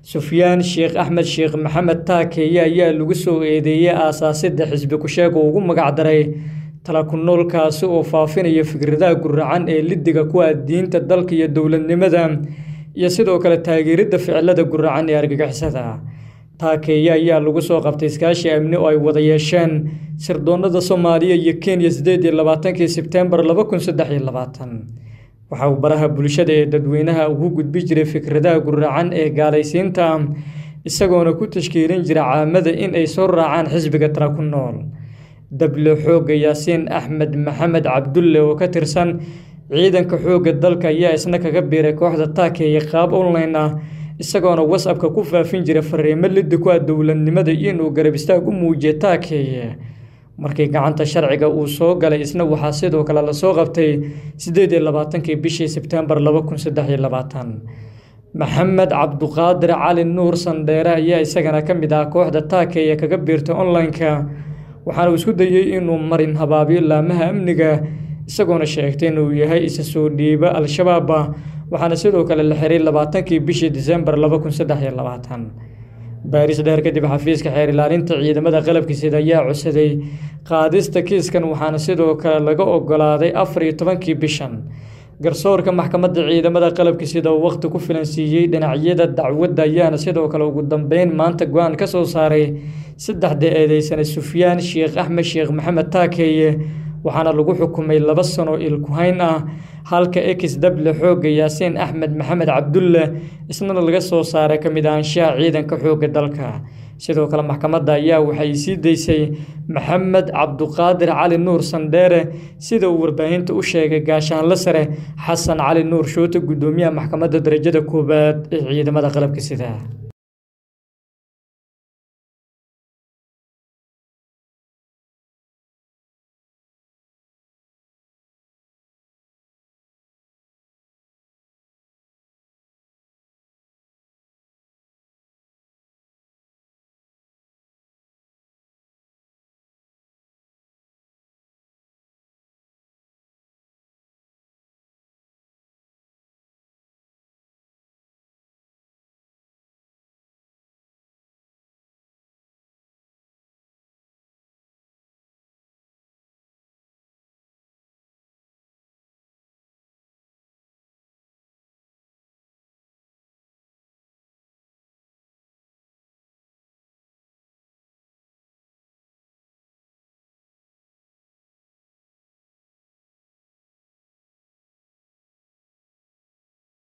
sufyaan sheekh axmed sheekh maxamed taakeeye ayaa lagu soo eedeeyey aasaasidda xisbi ku-sheeg oo ugu magacdaray tala ku noolkaasi oo faafinaya fikradaha guracan ee lidiga kuwa diinta dalka iyo dowladnimada iyo sidoo kale taageeridda ficilada guracan ee argagixisada taakeeye ayaa lagu soo qabtay iskaashi amni oo ay wada yeesheen sirdoonada soomaaliya iyo kenya sideed iyo labaatankii sebtembar laba kun saddex iyo labaatan waxa uu baraha bulshada ee dadweynaha ugu gudbi jiray fikradaha guracan ee gaalaysiinta isagoona ku tashkiilin jira caamada in ay soo raacaan xisbiga tala ku nool dable xoogga yaasiin axmed maxamed cabdulle oo ka tirsan ciidanka xoogga dalka ayaa isna kaga biiray kooxda taakeeye qaab online ah isagoona whatsappka ku faafin jiray fariimo liddi ku ah dowladnimada inuu garab istaag u muujiya taakeeye markii gacanta sharciga uu soo galay isna waxaa sidoo kale lasoo qabtay sideed iyo labaatankii bishii sebtembar laba kun saddex iyo labaatan maxamed cabduqaadir cali nuur sandheere ayaa isagana ka mid ah kooxda taakeeye kaga biirtay online-ka waxaana uu isku dayey inuu marin habaabiyo laamaha amniga isagoona sheegtay inuu yahay isa soo dhiiba al-shabaab waxaana sidoo kale la xiray labaatankii bishii disembar laba kun saddex iyo labaatan baaris dheer kadib xafiiska xeer ilaalinta ciidamada qalabka sida ayaa codsaday qaadista kiiskan waxaana sidoo kale laga ogolaaday afar iyo tobankii bishan garsoorka maxkamadda ciidamada qalabka sida uu waqti ku filan siiyey dhinacyada dacwadda ayaana sidoo kale ugu dambeyn maanta go-aan ka soo saaray saddexda eedeysane sufyaan sheekh axmed sheekh maxamed taakeeye waxaana lagu xukumay laba sano ilkuhayn ah halka ex dable xoogga yaasiin axmed maxamed cabdulle isnana laga soo saaray ka mid ahaanshaha ciidanka xoogga dalka sidoo kale maxkamadda ayaa waxay sii daysay maxamed cabduqaadir cali nuur sandheere sida uu warbaahinta u sheegay gaashaanle sare xasan cali nuur shoote guddoomiyaha maxkamadda darajada koowaad ee ciidamada qalabka sida